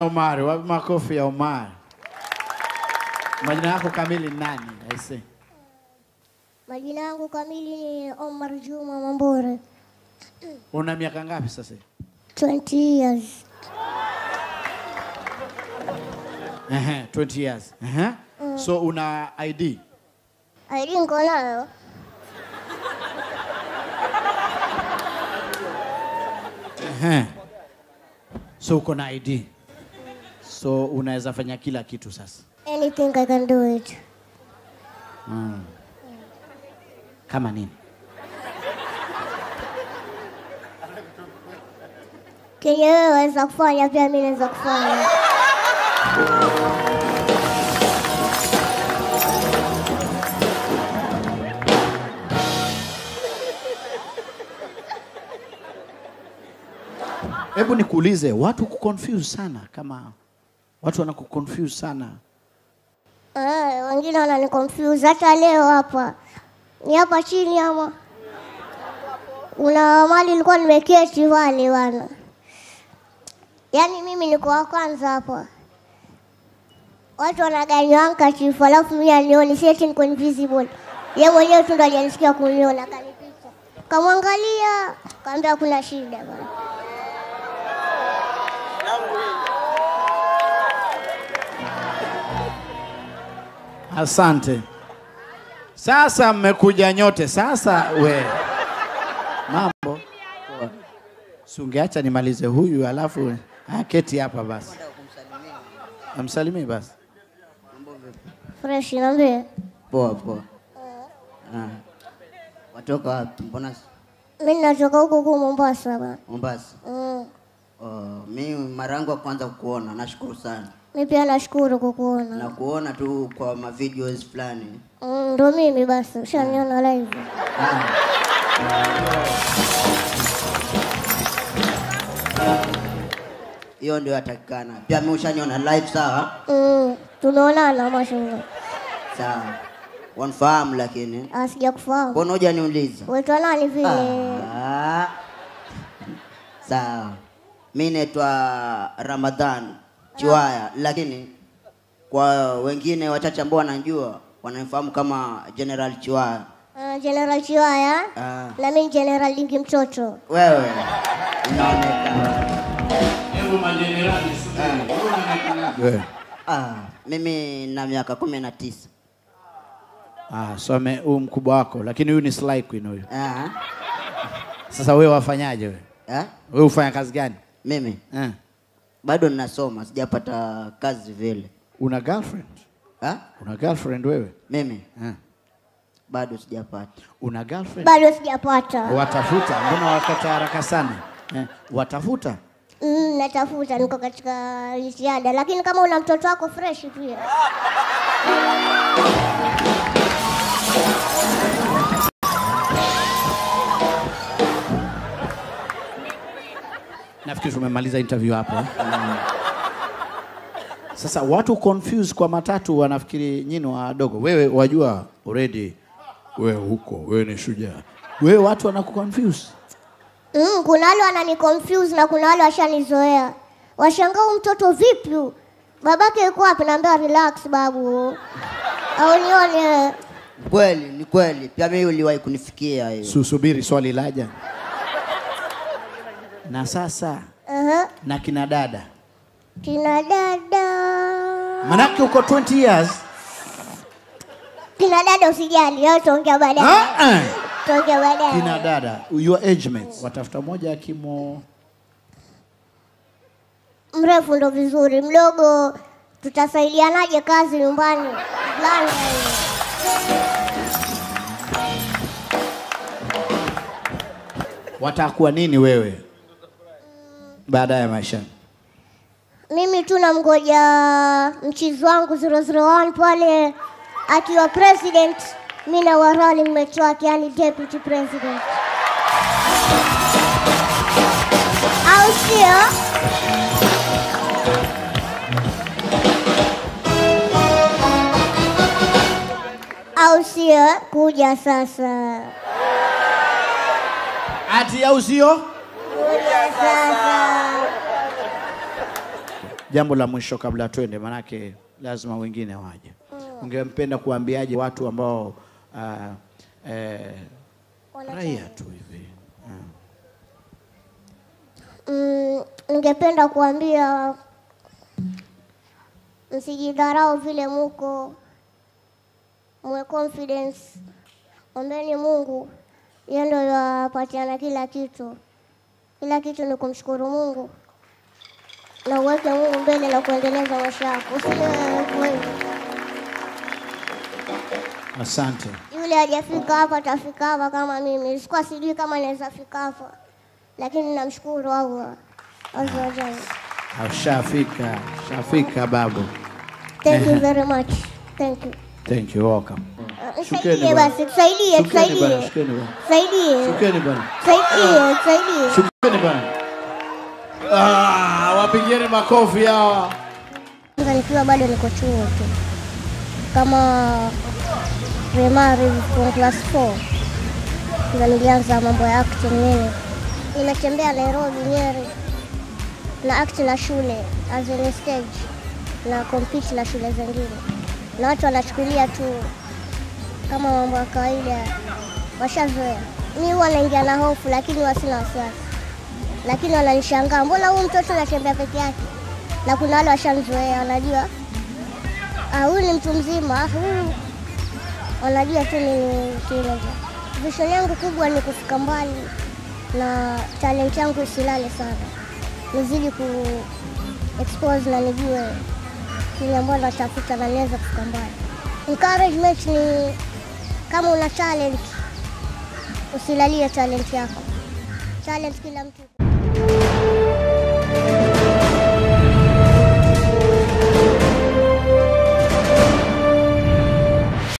Omar, wapi makofi ya Omar? Majina yako kamili ni nani? Aise. Majina yangu kamili ni Omar Juma Mambore. Una miaka ngapi sasa? 20 years. Ehe, 20 years. Ehe. So una ID? ID niko nayo. Ehe. So uko na ID. So unaweza fanya kila kitu sasa. Anything I can do it. Kama nini? Kenye wewe waweza kufanya pia mimi naweza kufanya. Hebu nikuulize, watu kuconfuse sana kama watu wanakuconfuse sana. Eh, wengine wanani confuse hata leo hapa. Ni hapa chini ama? Una mali nilikuwa nimeketi wale wana. Yaani mimi niko wa kwanza hapa. Watu wanaganywa handkerchief alafu mimi anioni si eti niko invisible. Yeye mwenyewe tu ndo ajanisikia kuniona akanipicha. Kamwangalia, kaambia kuna shida bwana. Asante. Sasa mmekuja nyote. Sasa we mambo si ungeacha nimalize huyu alafu aketi hapa basi, amsalimie basi. Fresh niambie. Poa poa. Ah. Watoka wapi? Mbona s- Mimi natoka huko huko Mombasa bwana. Mombasa? Mm. Oh, mi mara yangu ya kwanza kukuona, nashukuru sana. Mimi pia nashukuru kukuona. Na kuona tu kwa ma videos fulani. Mm, ndo mimi basi, ushaniona live. Hiyo ndio yatakikana. Pia mimi ushaniona live sawa? Mm, tumeonana mashallah. Sawa. Wanifahamu lakini. Ah, sijakufahamu. Mbona hujaniuliza? Waitwa nani vile? Ah. Sawa. Mi naitwa Ramadhan Chiwaya, lakini kwa wengine wachache ambao wanajua wananifahamu kama General Chiwaya. Uh, General Chiwaya Ah. na mimi General Lingi Mtoto. Wewe inaonekana. We. Ah, mimi na miaka kumi na tisa. Ah, so ame- huyu mkubwa wako, lakini huyu ni Sly Queen huyu. Ah, Sasa wewe wafanyaje wewe? eh? Wewe ufanya kazi gani? Mimi Eh. bado ninasoma, sijapata kazi vile. Una girlfriend? Ah? Una girlfriend wewe? Mimi Eh. bado sijapata. Una girlfriend? Bado sijapata. Watafuta, mbona wakata haraka sana? Eh. Watafuta? Mm, natafuta, niko katika jitihada, lakini kama una mtoto wako fresh pia. Nafikiri tumemaliza interview hapo. eh. Sasa watu confuse kwa matatu wanafikiri nyinyi wadogo. Wewe wajua already wewe huko, wewe ni shujaa. Wewe watu wanakuconfuse. Mm, kuna wale wanani confuse na kuna wale washanizoea. Washangaa huyu mtoto vipi? huyu? Babake yuko wapi? Naambia relax babu. Au nione. Kweli, ni kweli. Pia mimi uliwahi kunifikia hiyo. Susubiri swali laja. Na sasa Aha. na kina dada. Kina dada. Manake uko 20 years. Kina dada usijali, leo tuongea baadaye. Ah, ah. Tuongea baadaye. Kina dada, your age mates. Watafuta moja akimo Mrefu ndo vizuri, mdogo tutasaidianaje kazi nyumbani? Fulani. watakuwa nini wewe baada ya maisha? Mimi tu namngoja mchizi wangu 001 pale akiwa president, mi na wa running mate wake, yani deputy president, au sio? Au sio? Kuja sasa, Ati au sio? kuja sasa. jambo la mwisho kabla twende, manake lazima wengine waje. Ungempenda kuambiaje watu ambao uh, eh, raia tu hivi uh. Mm, ningependa kuambia msijidharau vile muko, muwe confidence, ombeni Mungu, yeye ndio yapatiana kila kitu. Kila kitu ni kumshukuru Mungu na uweke Mungu mbele na kuendeleza maisha yako, usiwe wewe. Asante. Yule hajafika hapa atafika hapa kama mimi. Sikuwa sijui kama naweza fika hapa, lakini namshukuru Allah azza wa jalla. Ushafika, shafika babu. Thank you very much. Thank you. Thank you, welcome. Uh, Shukeni Tusaidie bwana. basi, tusaidie, Shukeni bwana, tusaidie. shukeni bwana. Tusaidie. Shukeni bwana. Tusaidie, tusaidie. Shukeni bwana. Ah, wapigieni makofi hawa. Kwanza nikiwa bado niko chuo tu kama primary from class 4 ndio nilianza mambo ya acting mimi. Nimetembea Nairobi, Nyeri na act na shule as in stage na compete na shule zingine, na watu wanachukulia tu kama mambo ya kawaida, washazoea. Mi huwa naingia na hofu, lakini huwa sina wasiwasi, lakini wananishangaa, mbona huyu mtoto anatembea peke yake? na kuna wale washamzoea, wanajua ah, huyu ni mtu mzima, ah, huyu wanajua tu ni teenager. Vision yangu kubwa ni kufika mbali na talent yangu isilale sana, nizidi ku expose na nijue kile ambacho natafuta na niweze kufika mbali. Encouragement ni kama una talent, usilalie talent yako. Talent kila mtu